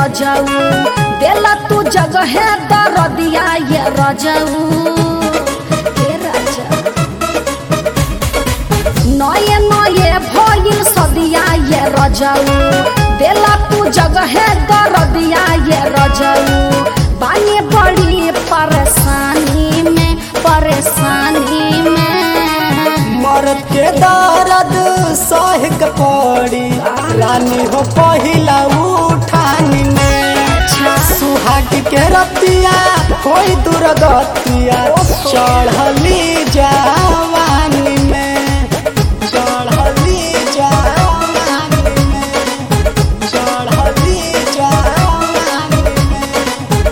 रजऊ देला तू जगह दरदिया ये रजऊ हे राजा नये नये भइल सदिया ये रजऊ देला तू जगह दरदिया ये रजऊ बानी बड़ी परेशानी में परेशानी में मर्द के दर्द सह के पड़ी रानी हो पहिला उठानी में सुहाग के रतिया कोई दुर्गतिया चढ़ली जवानी में चढ़ली जवानी में चढ़ली जवानी में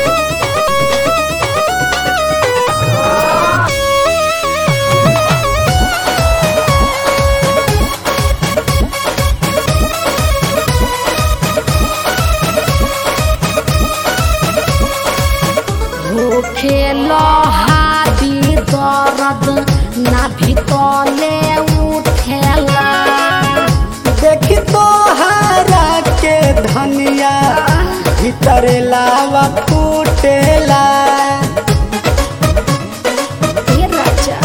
भूखे लहादी दर्द ना भीतले उठेला देखी तोहरा के धनिया भीतर लावा फूटेला हे राजा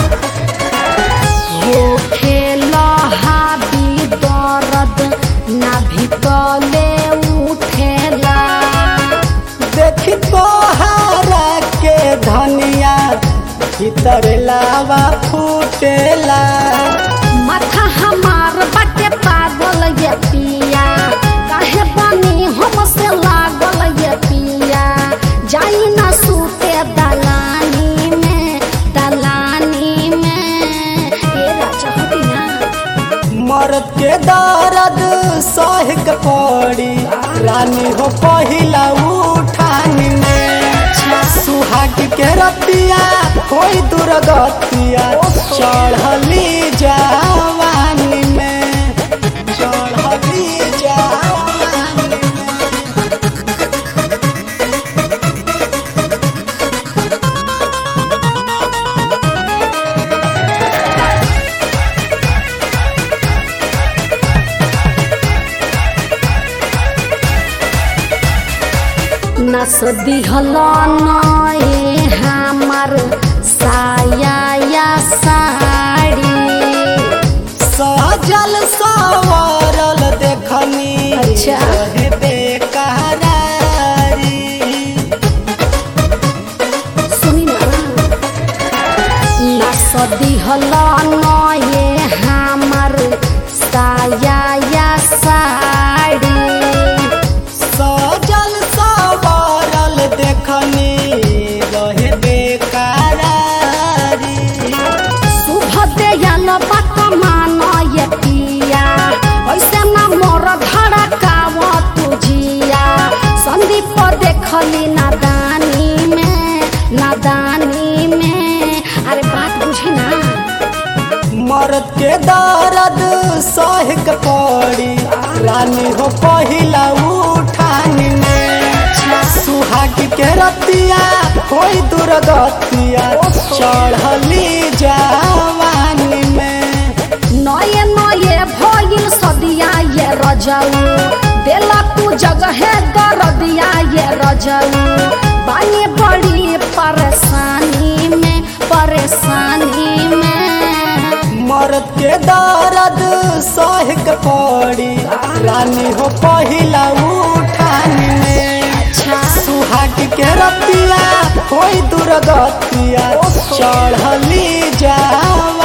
भूखे लहादी दर्द ना भीतले उठेला देखी तोहरा के धनिया भीतर लावा फूटेला माथा हमार बाटे पागल ये पिया काहे बनी हमसे लागल ये पिया जाई ना सूते दलानी में दलानी में ये राजा हटी ना मर्द के दर्द सह के पड़ी रानी हो पहिला उठानी में सुहाग के रतिया कोई दुर्गतिया चढ़ली जवानी में चढ़ली जवानी में नस दिहल नए हमार साया या साड़ी सजल सवरल देखनी अच्छा। रहे बेकरारी सुनी ना नस दिहल नए हमार साया या साड़ी सजल सवरल देखनी रहे बेकरारी शुभ दयाल बात मान ये पिया ऐसे ना मोर धड़काव तुझिया संदीप देखली नादानी में नादानी में अरे बात बुझी ना मर्द के दर्द सह के पड़ी रानी हो पहिला उठानी में सुहाग के रतिया कोई दुर्गतिया चढ़ली जवानी में नये नये भइल सदिया ये रजऊ देला तू जगह दरदिया ये रजऊ बानी बड़ी परेशानी में परेशानी में मर्द के दर्द सह के पड़ी रानी हो पहिला उठानी में सुहाग के रतिया कोई दुर्गतिया चढ़ली जवानी